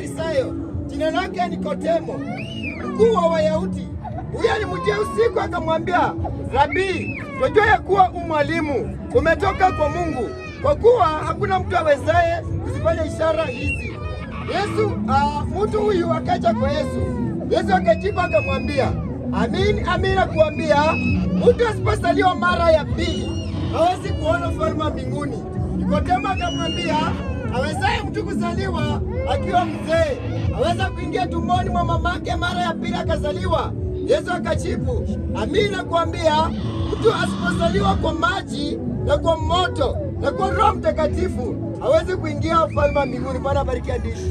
Mafarisayo, jina lake Nikodemo, mkuu wa Wayahudi. Huyo alimjia usiku akamwambia, Rabii, twajua ya kuwa umwalimu umetoka kwa Mungu, kwa kuwa hakuna mtu awezaye kuzifanya ishara hizi. Yesu uh, mtu huyu akaja kwa Yesu. Yesu akajibu akamwambia, amin amin nakuambia, mtu asipozaliwa mara ya pili hawezi kuona ufalme wa mbinguni. Nikodemo akamwambia, awezaye mtu kuzaliwa akiwa mzee aweza kuingia tumboni mwa mamake mara ya pili akazaliwa? Yesu akajibu, amin nakuambia, mtu asipozaliwa kwa maji na kwa moto na kwa Roho Mtakatifu hawezi kuingia ufalme wa mbinguni. Bwana abariki hadithi.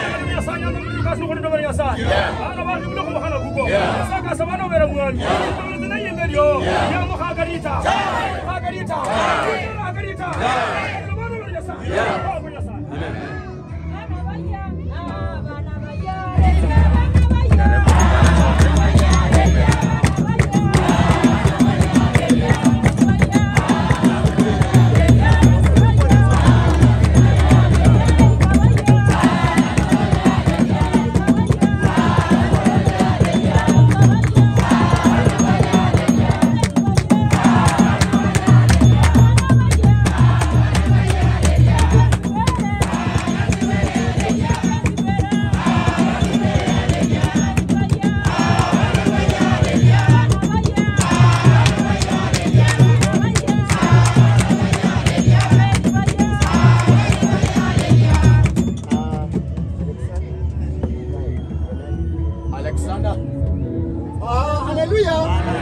Alexander. Ah, haleluya!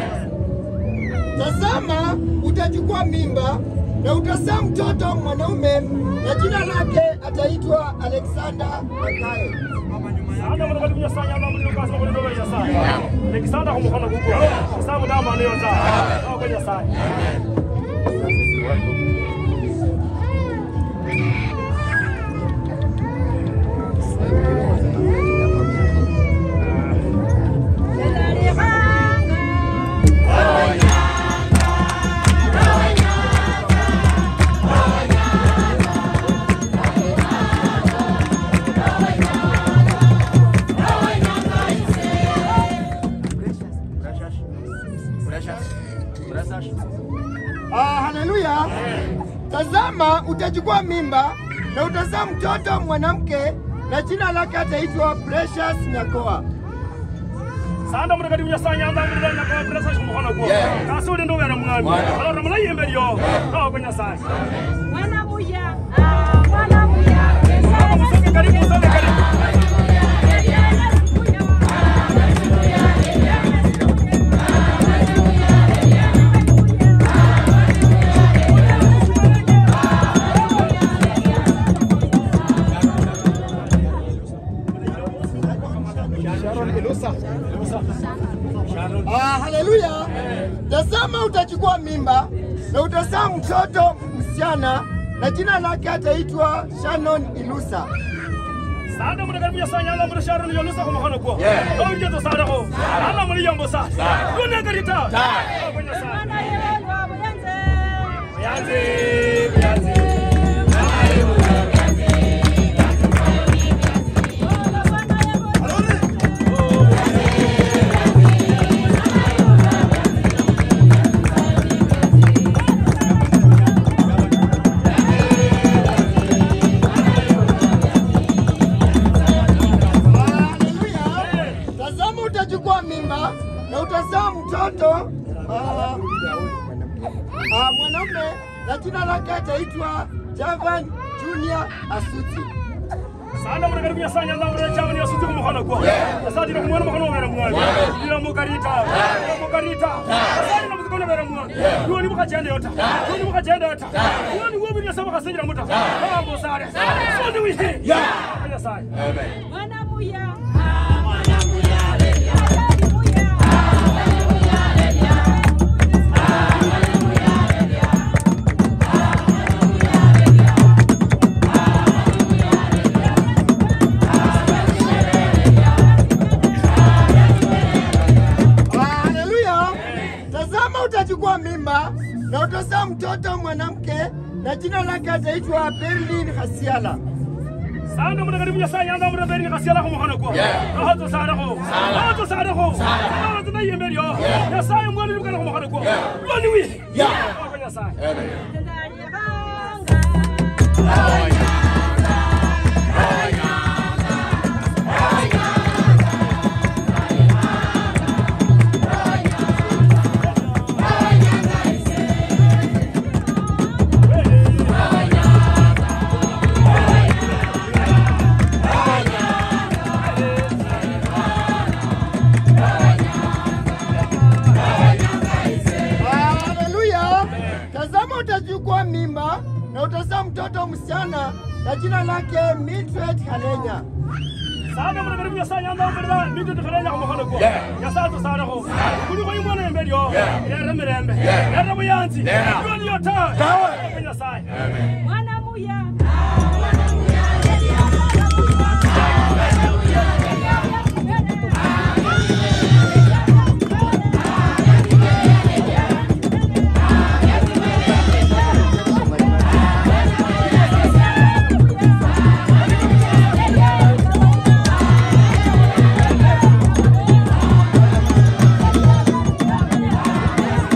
Tazama, utachukua mimba na utazaa mtoto mwanaume, na jina lake ataitwa Alexander Makayo. Alexander kumukono gugwo sababu ndama niyo nza kwa Nyasaye Ah, haleluya! Tazama, utachukua mimba na utazaa mtoto mwanamke, na jina lake ataitwa Precious Nyakoa. sanda mutakati kunyasaye nyamba mulirana kwa presa kumukono gwo kasi uli ndubera mwami alora mulayimbe lyo kawa kwa Nyasaye Mwana muya, ah, mwana muya, musonge karibu musonge karibu Ah, haleluya! Tazama, utachukua mimba na utazaa mtoto msichana, na jina lake ataitwa Shannon Ilusa. sanda mutakati kunyasaye nyamba mulishara niyo lusa kumukono gwo kawa njeto sada ko ala muliyombo sa yone karita kawa kwa Nyasaye Yanzi, yanzi. Haleluya! Tazama, utachukua mimba na utazaa mtoto ah, ah, mwanaume, na jina lake ataitwa Javan Junior Asuti. sanda mutakati kunyasaye nyamba mulishara niyo suti kumukono gwo asatira kumwana mukono wabera mwami ila mukarita ila mukarita asatira muzikona wabera mwami yoni mukajenda yota yoni mukajenda yota yoni wobi nyasaba kasinjira muta bambo sare sondi wihi kwa Nyasaye Mwana muya, ah, mwana muya, halali muya, ah, Ah, haleluya! Tazama, utachukua mimba na utazaa mtoto mwanamke, na jina lake ataitwa Berlin Hasiala. Sana muna karibu Nyasaye anda muna beri nikasiala kwa mkono kwa. Hato sana kwa. Hato sana kwa. Hato tuna yemberi yo. Nyasaye mwani nikana kwa mkono kwa. Lwani wi. Kwa Nyasaye. Haleluya! Tazama, utachukua mimba na utazaa mtoto msichana na jina lake Mildred Halenya. Sana muna karibu Nyasaye anda muna mito tukarenya kwa mkono kwa. Nyasaye to sana kwa. Kuni kwa yumwana yemberi yo. Yere mirembe. Yere muyanzi. Lwani yota. Kwa Nyasaye. Mwanamuya.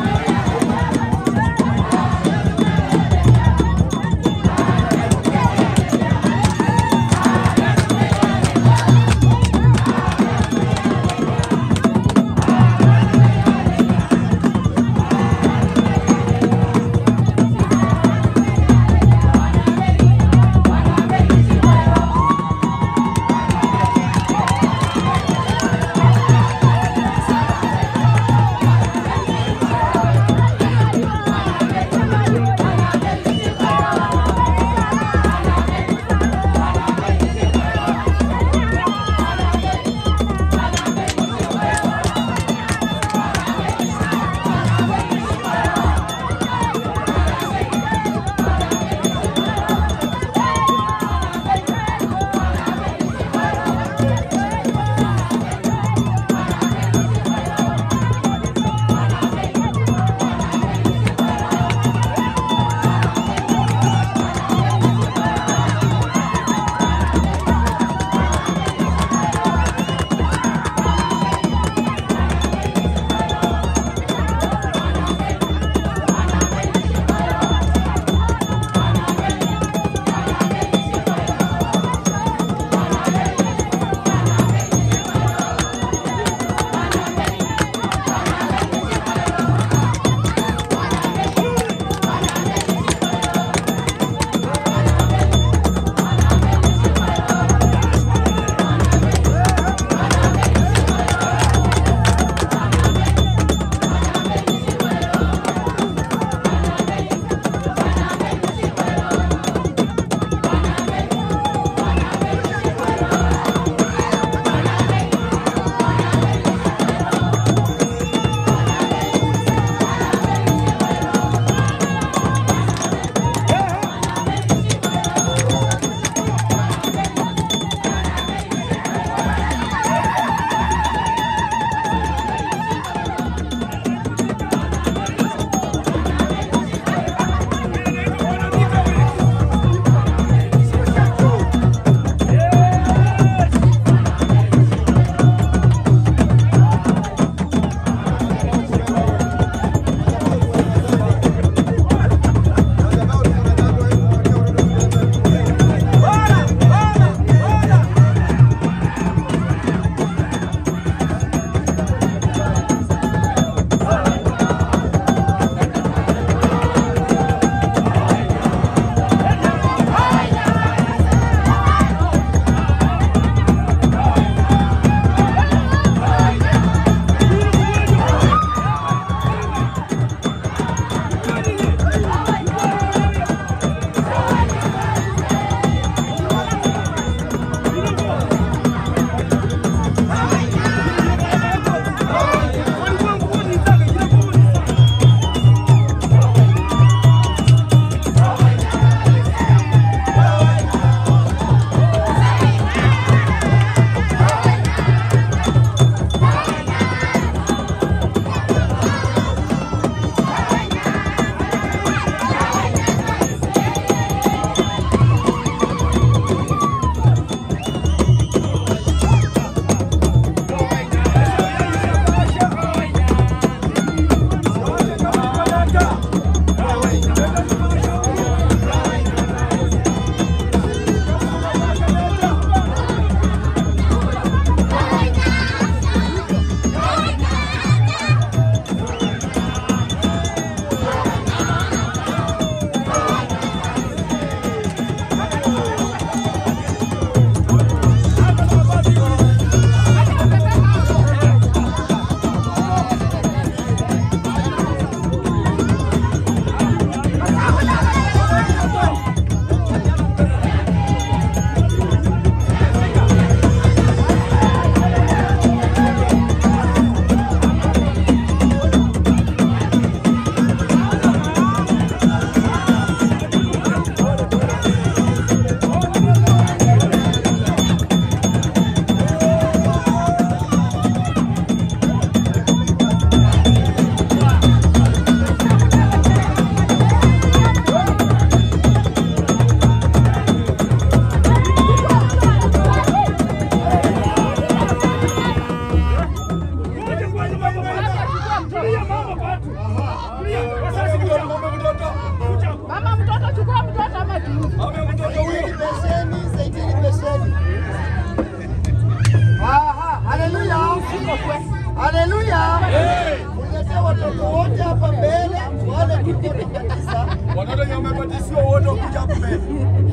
Haleluya! Ame mtoto huyo. Saidini besheni, saidini besheni. Aha, haleluya. Haleluya. Ulete watoto wote hapa mbele, wale tuko tisa. Watoto wenye wamebatizwa wote wakuja hapa mbele.